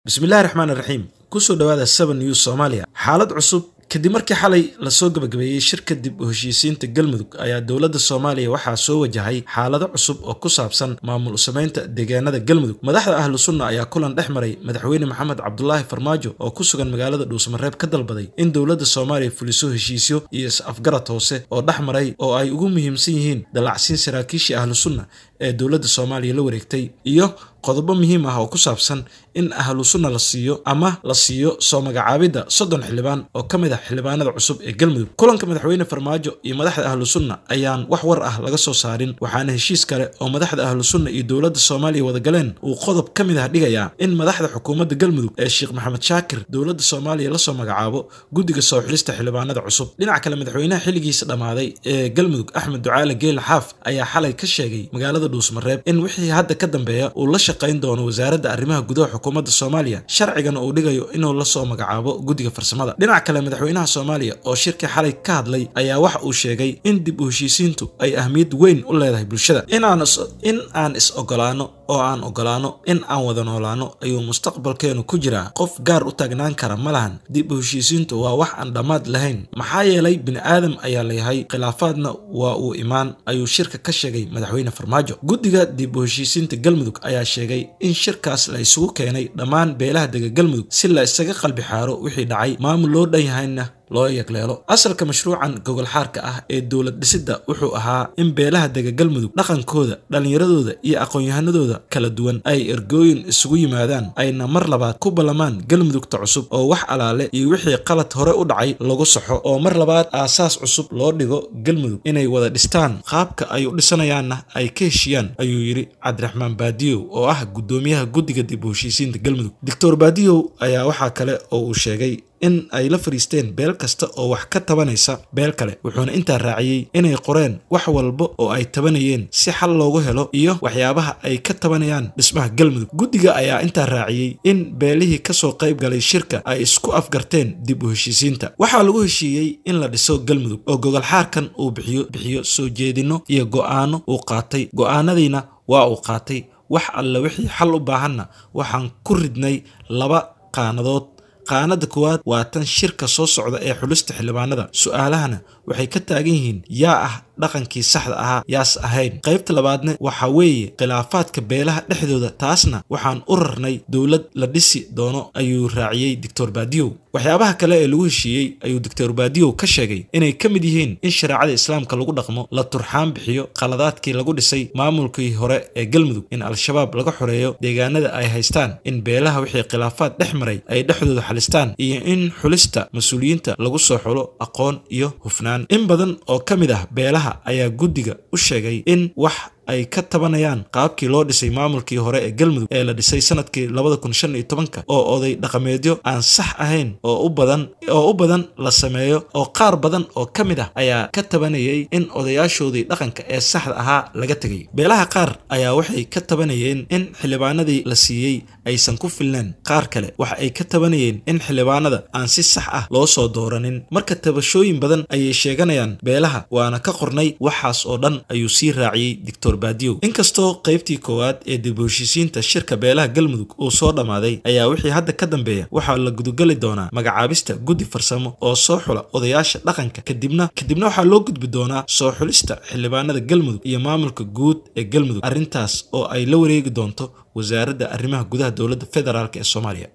bismillahi raxmaan iraxiim kusoo dhawaada seven news soomaaliya xaalad cusub kadib markii xalay lasoo gabagabeeyey shirka dib u heshiisiinta galmudug ayaa dowladda soomaaliya waxaa soo wajahay xaalado cusub oo ku saabsan maamul usameynta deegaanada galmudug madaxda ahlu sunna ayaa kulan dhex maray madaxweyne maxamed cabdulaahi farmaajo oo ku sugan magaalada dhuusamareeb ka dalbaday in dowladda soomaaliya fuliso heshiisyo iyo is-afgarad hoose oo dhex maray oo ay ugu muhiimsan yihiin dallacsiin saraakiishii ahlu sunna ee dowladda soomaaliya la wareegtay iyo qodobo muhiim ah oo ku saabsan in ahlu sunna la siiyo ama la siiyo soo magacaabidda soddon xildhibaan oo ka mid ah xildhibaanada cusub ee galmudug kulanka madaxweyne farmaajo iyo madaxda ahlu sunna ayaan wax war ah laga soo saarin waxaana heshiis kale oo madaxda ahlu sunna iyo dowladda soomaaliya wadagaleen uu qodob ka mid ah dhigayaa in madaxda xukuumadda galmudug ee sheekh maxamed shaakir dowladda soomaaliya lasoo magacaabo guddiga soo xilista xildhibaanada cusub dhinaca kale madaxweynaha xilligiisa dhammaaday ee galmudug axmed ducaale geela xaaf ayaa xalay ka sheegay magaalada dhuusmareeb in wixii hadda ka dambeeya uu la shaqayn doono wasaaradda arrimaha gudaha xukuumadda soomaaliya sharcigana uu dhigayo inuu lasoo magacaabo guddiga farsamada dhinaca kale madaxweynaha soomaaliya oo shirkii xalay ka hadlay ayaa waxa uu sheegay in dib u heshiisiintu ay ahmiyad weyn u leedahay bulshada in aan is ogolaano oo aan ogolaano in aan wada noolaano ayuu mustaqbalkeenu ku jiraa qof gaar u taagnaan kara ma lahan dib u heshiisiintu waa wax aan dhammaad lahayn maxaa yeelay bini aadam ayaa layahay khilaafaadna waa uu imaan ayuu shirka ka sheegay madaxweyne farmaajo guddiga dib u heshiisiinta galmudug ayaa sheegay in shirkaas la isugu keenay dhammaan beelaha dega galmudug si la isaga qalbi xaaro wixii dhacay maamul loo dhan yahayna loo yagleelo asalka mashruucan gogol xaarka ah ee dowlad dhisidda wuxuu ahaa in beelaha dega galmudug dhaqankooda dhallinyaradooda iyo aqoon-yahanadooda kala duwan ay ergooyin isugu yimaadaan ayna mar labaad ku ballamaan galmudugta cusub oo wax alaale iyo wixii qalad hore u dhacay lagu saxo oo mar labaad aasaas cusub loo dhigo galmudug inay wada dhistaan qaabka ay u dhisanayaanna ay ka heshiyaan ayuu yidhi cabdiraxmaan baadiyow oo ah guddoomiyaha guddiga dib u heshiisiinta galmudug doctor baadiyow ayaa waxaa kale oo uu sheegay in ay la fadhiisteen beel kasta oo wax ka tabanaysa beel kale wuxuuna intaa raaciyey inay qoreen wax walba oo ay tabanayeen si xal loogu helo iyo waxyaabaha ay ka tabanayaan dhismaha galmudug guddiga ayaa intaa raaciyey in beelihii kasoo qayb galay shirka ay isku afgarteen dib u heshiisiinta waxaa lagu heshiiyey in la dhiso galmudug oo gogol xaarkan uu bixiyo bixiyo soo jeedinno iyo go'aano uu qaatay go'aanadiina waa uu qaatay wax alle wixii xal u baahanna waxaan ku ridnay laba qaanadood qaanada koowaad waa tan shirka soo socda ee xulista xildhibaanada su-aalahana waxay ka taagan yihiin yaa ah dhaqankii saxda ahaa yaas ahayn qaybta labaadna waxa weeye khilaafaadka beelaha dhexdooda taasna waxaan u rarnay dowlad la dhisi doono ayuu raaciyey doctor baadiyow waxyaabaha kale ee lagu heshiiyey ayuu doctor baadiyow ka sheegay inay ka mid yihiin in shareecada islaamka lagu dhaqmo la turxaan bixiyo khaladaadkii lagu dhisay maamulkii hore ee galmudug in al-shabaab laga xoreeyo deegaanada ay haystaan in beelaha wixii khilaafaad dhex maray ay dhexdooda xalistaan iyo in xulista mas-uuliyiinta lagu soo xulo aqoon iyo hufnaan in badan oo ka mid ah beelaha ayaa guddiga u sheegay in wax ay ka tabanayaan qaabkii loo dhisay maamulkii hore ee galmudug ee la dhisay sanadkii labada kun shan iyo tobanka oo oday dhaqameedyo aan sax ahayn oo u badan oo u badan la sameeyo oo qaar badan oo ka mid ah ayaa ka tabanayay in odayaashoodii dhaqanka ee saxda ahaa laga tegay beelaha qaar ayaa waxay ka tabanayeen in xildhibaanadii la siiyey aysan ku filneen qaar kale waxa ay ka tabanayeen in xildhibaanada aan si sax ah loo soo dooranin marka tabashooyin badan ayay sheeganayaan beelaha waana ka qornay waxaas oo dhan ayuu sii raaciyey dictor inkastoo qaybtii koowaad ee dib u heshiisiinta shirka beelaha galmudug uu soo dhammaaday ayaa wixii hadda ka dambeeya waxaa la gudugeli doonaa magacaabista guddi farsamo oo soo xula odayaasha dhaqanka kadibna kadibna waxaa loo gudbi doonaa soo xulista xildhibaanada galmudug iyo maamulka guud ee galmudug arrintaas oo ay la wareegi doonto wasaaradda arrimaha gudaha dowladda federaalk ee soomaaliya